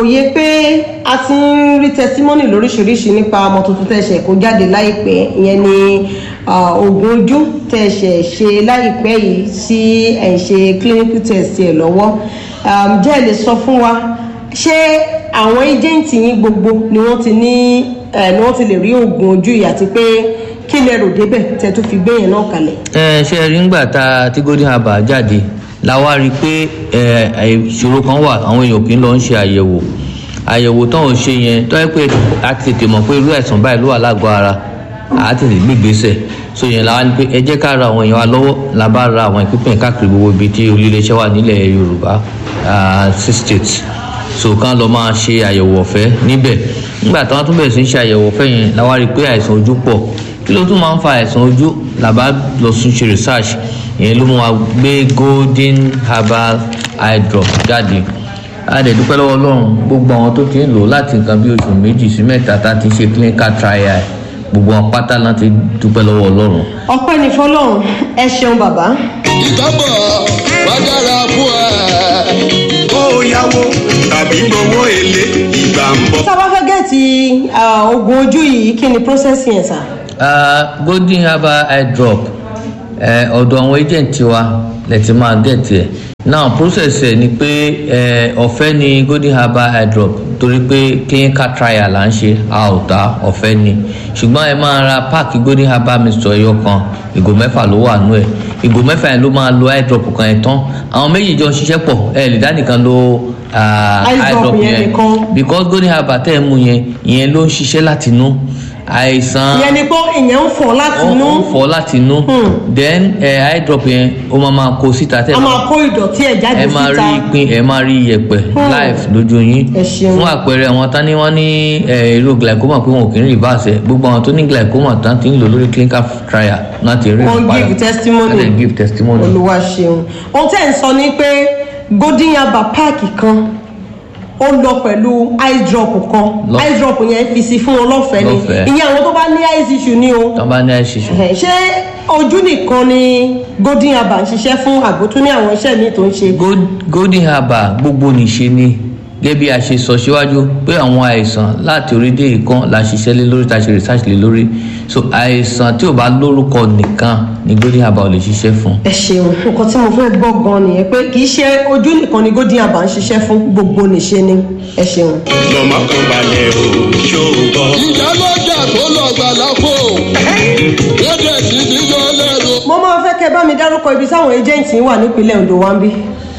wòye pé a ti ń rí tẹsímọ́nì lóríṣiríṣi nípa ọmọ tuntun tẹ̀sẹ̀ kó jáde láìpẹ́ ìyẹn ni oògùn ojú tẹ̀sẹ̀ ṣe láìpẹ́ yìí sí ẹ̀ ń ṣe clinical test ẹ̀ lọ́wọ́ jẹ́ ẹ lè sọ fún wa ṣé àwọn ẹjẹǹtì yín gbogbo ni wọ́n ti ní ni wọ́n ti lè rí oògùn ojú yìí àti pé kí lẹ rò débẹ̀ tẹ́ tó fi gbé yẹn náà kalẹ̀. ẹ ṣe rí ngbà tá tí golden harbour jáde la wá rí i pé ìṣòro kan wà àwọn èèyàn kì í lọ ń ṣe àyẹ̀wò àyẹ̀wò tán ò ṣe yẹn tó yẹ pé a ti tètè mọ̀ pé irú àìsàn báyìí ló wà lágọ̀ọ́ ara a ti tètè gbé ìgbésẹ̀ so yẹn la wá ní pé ẹ jẹ́ ká ra àwọn èèyàn wa lọ́wọ́ la bá ra àwọn ìpínpín káàkiri gbogbo ibi tí olùléeṣẹ́ wà nílẹ̀ yorùbá six states so kán lọ máa ṣe àyẹ̀wò ọ̀fẹ́ níbẹ̀ nígbà tí wọ́n tún bẹ̀rẹ̀ sí ṣe àyẹ̀wò ọ̀fẹ́ yẹn la wá rí i pé àìsàn ojú pọ̀ kí ló tún máa ń fa àìsàn ojú làbá lọ sún ṣe research ìyẹn ló mú wa gbé golden herbal eye drop jáde a dẹ̀ dúpẹ́ lọ́wọ́ ọlọ́run gbogbo àwọn tó ti ń lò láti nǹkan bí oṣù méjì sí mẹ́ta tá a ti ṣe clinical trial gbogbo wọn pátá láti dúpẹ́ lọ́wọ́ ọlọ́run. ọpẹ́ ní fọlọ́run ẹ ṣeun bàbá. ìtọ́bọ̀ wá dára fún ẹ. kó o yáwó tàbí gbowó èlé ìgbà ń bọ̀. tá a bá fẹ́ gẹ̀ẹ́tì oògùn ojú yìí kí ni process yẹn sà. Uh, golden herbal eye drop ọ̀dọ̀ àwọn agent wa lè ti máa get ẹ̀ now process ẹ̀ ni pé ọ̀fẹ́ ni golden herbal eye drop torí pé clinical trial là ń ṣe a ò ta ọ̀fẹ́ ni ṣùgbọ́n ẹ máa ra páàkì golden herbal mixture ẹyọ kan ìgò mẹ́fà ló wà nú ẹ̀ ìgò mẹ́fà yẹn ló máa lo eye drop kan ẹ̀ tán àwọn méjì jọ ń ṣiṣẹ́ pọ̀ ẹ lè dá nìkan lo eye drop yẹn because golden herbal tẹ́ ẹ mú yẹn ìyẹn ló ń ṣiṣẹ́ láti inú àìsàn ìyẹn ni pé ìyẹn ń fọ láti inú ó ń fọ láti inú then ẹ eye drop yẹn ó máa máa kó síta tẹ a máa kó ìdọ̀tí ẹ̀ jáde síta ẹ máa rí ìpín ẹ máa rí iyẹ̀pẹ̀ live lójú yín fún àpẹẹrẹ àwọn tán ni wọ́n ní irú glaucoma pé wọn ò kì í reverse ẹ gbogbo àwọn tó ní glaucoma tán ti ń lò lórí clinical trial láti rí wọn give testimony wọn give testimony olúwa ṣeun ohun tẹ́ ẹ̀ ń sọ ni pé golden yaba páàkì kan ó lọ pẹ̀lú eye drop kan eye drop yẹn fi sí fún wọn lọ́fẹ̀ẹ́ ni ìyẹn àwọn tó bá ní eye issue ni o. tó bá ní eye issue. ṣé ojú nìkan ni golden herbal ń ṣiṣẹ́ fún àgbótún ní àwọn iṣẹ́ míì tó ń ṣe. golden herbal gbogbo nìṣe ni gẹ́gẹ́ bí a ṣe sọ síwájú pé àwọn àìsàn láti orí dé ìkan la ṣiṣẹ́ lé lórí ta ṣe research lé lórí so àìsàn tí ò bá lórúkọ nìkan ni golden herbal ò lè ṣiṣẹ́ fún. ẹ ṣeun nǹkan tí mo fẹ́ gbọ́ gan nìyẹn pé kì í ṣe ojú nìkan ni golden herbal ń ṣiṣẹ́ fún gbogbo nìṣe ni ẹ ṣeun. lọ́mọ kan balẹ̀ o ṣó o bọ̀. ìyá lọ́jà tó lọ gbà lápò lọ́dẹ̀ sí ti yọ lẹ́rù. mo máa fẹ́ kẹ́ bá mi dárúkọ ibi táwọn ẹjẹǹtì wà nípínlẹ̀ ondo wa ń bí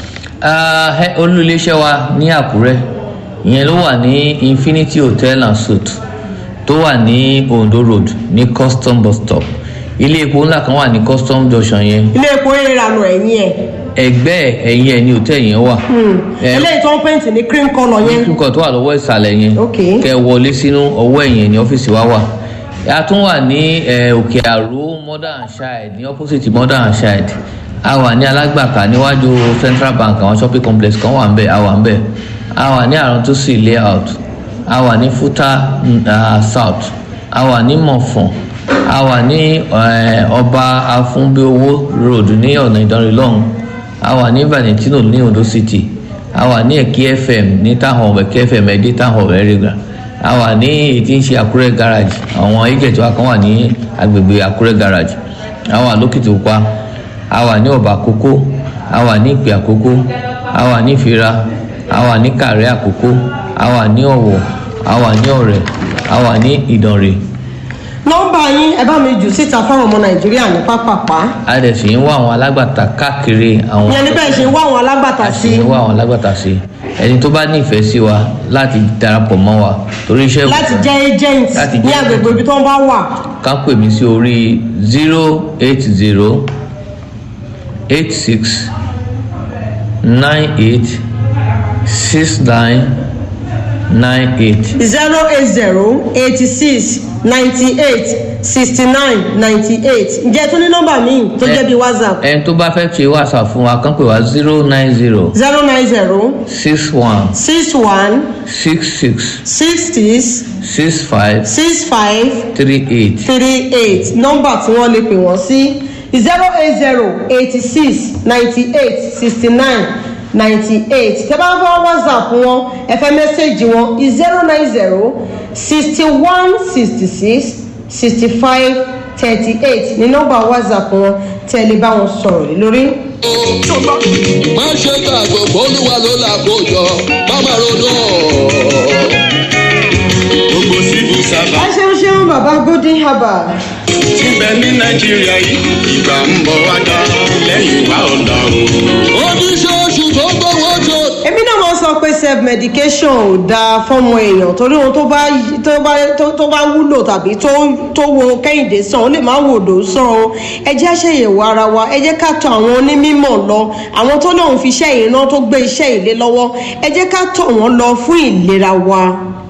olú iléeṣẹ́ wa ní àkúrẹ́ ìyẹn ló wà ní infinity hotel and suite tó wà ní ondo road ní custom bus stop ilé epo ńlá kan wà ní custom junction yẹn ilé epo ìrànà ẹ̀yìn ẹ̀. ẹgbẹ́ ẹ̀yìn ẹ̀ ní hòtẹ́ẹ̀lì yẹn wà. eléyìí tó ń pèntì ní cream colour yẹn. cream colour tó wà lọ́wọ́ ìsàlẹ̀ yẹn ok kẹ wọlé sínú ọwọ́ ẹ̀yìn ní ọ́fíìsì wa wà a tún wà ní òkè àrò mother and child ní opposite mother and child a wà ní alágbàká níwájú central bank àwọn shopping complex kan wà ń bẹ a wà ń bẹ a wà ní àrántúsì layout a wà ní futa uh, south a wà ní mọ̀fọ̀n a wà ní ọba afúnbíowó road ní ọ̀nà ìdánrẹ́ lọ́hùn a wà ní valentino ní ondo city a wà ní ẹ̀kí fm ní táwọn ẹ̀kí fm ẹ̀dí táwọn ẹ̀rẹ́gà a wà ní ètí ń ṣe àkúrẹ́ garage àwọn agent wa kan wà ní agbègbè àkúrẹ́ garage a wà lókìtì pupa a wà ní ọba àkókó a wà ní ìpè àkókó a wà ní ìfira a wà ní kàrẹ́ àkókó a wà ní ọ̀wọ̀ a wà ní ọ̀rẹ́ a wà ní ìdànrè. nọ́mbà yín ẹ bá mi jù síta fáwọn ọmọ nàìjíríà ní pápápá. a dẹ̀ sì ń wá àwọn alágbàtà káàkiri àwọn. ìyẹn ní bẹ́ẹ̀ ṣe ń wá àwọn alágbàtà sí. a sì ń wá àwọn alágbàtà sí ẹni tó bá nífẹ̀ẹ́ sí wa láti darapọ̀ mọ́ wa torí iṣẹ́. láti jẹ́ agent láti ní jẹ́ agbègbè ibi tó ń bá wà. ká pè mí sí orí zero eight zero eight six nine eight six nine nine eight. zero eight zero eighty six ninety eight sixty nine ninety eight ǹjẹ́ tó ní nọ́mbà míì tó jẹ́ bíi whatsapp ẹni tó bá fẹ́ ṣe whatsapp fún wa kàn pè wá zero nine zero zero nine zero six one six one six six six six six five six five three eight. three eight nọ́mbà tí wọ́n lè pè wọ́n sí zero eight zero eighty six ninety eight sixty nine ninety eight tẹ́ bá fẹ́ whatsapp wọn ẹ fẹ́ mẹ́sẹ̀gì wọn zero nine zero sixty one sixty six sixty five thirty eight ní nọ́mbà whatsapp wọn tẹ́ lè bá wọn sọ̀rọ̀ lé lórí. má ṣe gbàgbọ́ olúwa ló là kó jọ má má ronú gbogbo civil ẹ servant ṣeun ṣeun bàbá golden herbal. ti bẹ ní nàìjíríà yìí ìgbà ń bọ̀ wá dá lẹ́yìn wá ọ̀la o. oníṣòṣù tó gbowó tó. èmi náà máa ń sọ pé self medication ò dáa fọmọ èèyàn torí ohun tó bá tó bá tó- tó bá wúlò tàbí tó tó wo kẹ́hìndé sàn ó lè má wò ló sàn o ẹ jẹ́ àṣeyẹ̀wò ara wa ẹ jẹ́ ká tọ àwọn onímọ̀ lọ àwọn tó lóun fi iṣẹ́ ìran tó gbé iṣẹ́ ìlé lọ́wọ́ ẹ jẹ́ ká tọ̀ wọ́n lọ fún ìlera wa.